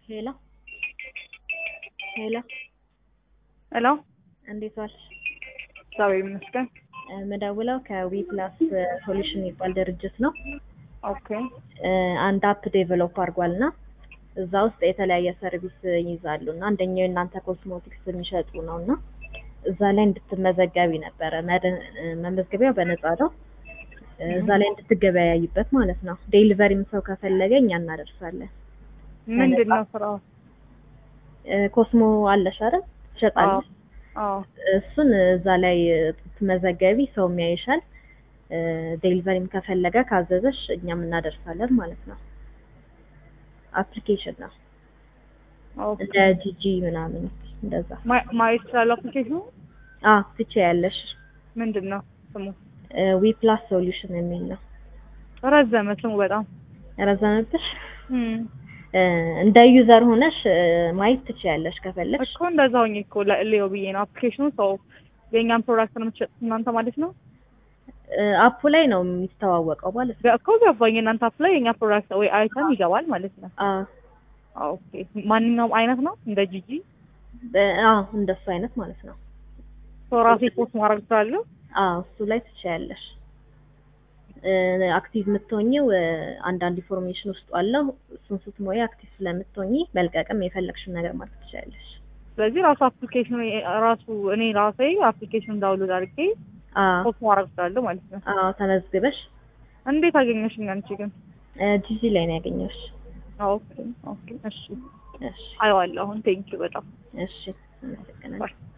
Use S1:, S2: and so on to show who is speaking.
S1: ሄሎ ሄሎ
S2: ሄሎ
S1: እንዴት ዋልሽ?
S2: እግዚአብሔር ይመስገን።
S1: ምደውለው ከዊ ፕላስ ሶሉሽን የሚባል ድርጅት ነው።
S2: ኦኬ
S1: እ አንድ አፕ ዴቨሎፕ አድርጓል እና እዛ ውስጥ የተለያየ ሰርቪስ ይይዛሉ እና አንደኛው የእናንተ ኮስሞቲክስ የሚሸጡ ነው እና እዛ ላይ እንድትመዘገቢ ነበረ። መድ- መመዝገቢያው በነፃ ነው። እዛ ላይ እንድትገበያይበት ማለት ነው። ዴሊቨሪም ሰው ከፈለገ እኛ እናደርሳለን።
S2: ምንድን ነው ስራው?
S1: እ ኮስሞ አለሽ አይደል? ትሸጣለሽ።
S2: አዎ
S1: እሱን እዛ ላይ ትመዘገቢ፣ ሰው ያይሻል። ዴሊቨሪም ከፈለገ ካዘዘሽ እኛም እናደርሳለን ማለት ነው። አፕሊኬሽን ነው
S2: ኦኬ።
S1: እንደ ጂጂ ምናምን እንደዛ።
S2: ማ- ማየት ይችላል አፕሊኬሽኑ?
S1: አዎ ትችያለሽ።
S2: ምንድን ነው ስሙ?
S1: ዊ ፕላስ ሶሉሽን የሚል ነው።
S2: ረዘመ ስሙ በጣም
S1: ረዘመብሽ?
S2: እም።
S1: እ እንደ ዩዘር ሆነሽ እ ማየት ትችያለሽ ከፈለግሽ።
S2: እኮ እንደዛ ሆኜ እኮ ሌው ብዬ ነው። አፕሊኬሽኑ ሰው የእኛን ፕሮዳክት ነው የምትሸጡት እናንተ ማለት ነው?
S1: እ አፑ ላይ ነው የሚስተዋወቀው ማለት ነው።
S2: እኮ ገባኝ። እናንተ አፕ ላይ የእኛ ፕሮዳክት ወይ አይተም ይገባል ማለት ነው።
S1: አዎ
S2: ኦኬ። ማንኛውም አይነት ነው እንደ ጂጂ
S1: በ- አዎ እንደሱ አይነት ማለት ነው።
S2: ሰው ራሴ ፖስት ማድረግ እችላለሁ?
S1: አዎ እሱ ላይ ትችያለሽ። እ አክቲቭ የምትሆኚው እ አንዳንድ ኢንፎርሜሽን ውስጡ አለው። እሱን ስትሞይ አክቲቭ ስለምትሆኚ መልቀቅም የፈለግሽን ነገር ማለት ትችያለሽ።
S2: ስለዚህ ራሱ አፕሊኬሽኑ ራሱ እኔ ራሴ አፕሊኬሽኑን ዳውንሎድ አድርጌ
S1: አዎ
S2: ፖስት ማድረግ እችላለሁ ማለት ነው።
S1: አዎ ተመዝግበሽ
S2: እንዴት አገኘሽኝ አንቺ ግን?
S1: እ ጂጂ ላይ ነው ያገኘሁሽ።
S2: ኦኬ ኦኬ። እሺ
S1: እሺ
S2: አየዋለሁ አሁን። ቴንኪው በጣም
S1: እሺ አመሰግናለሁ።
S2: ባይ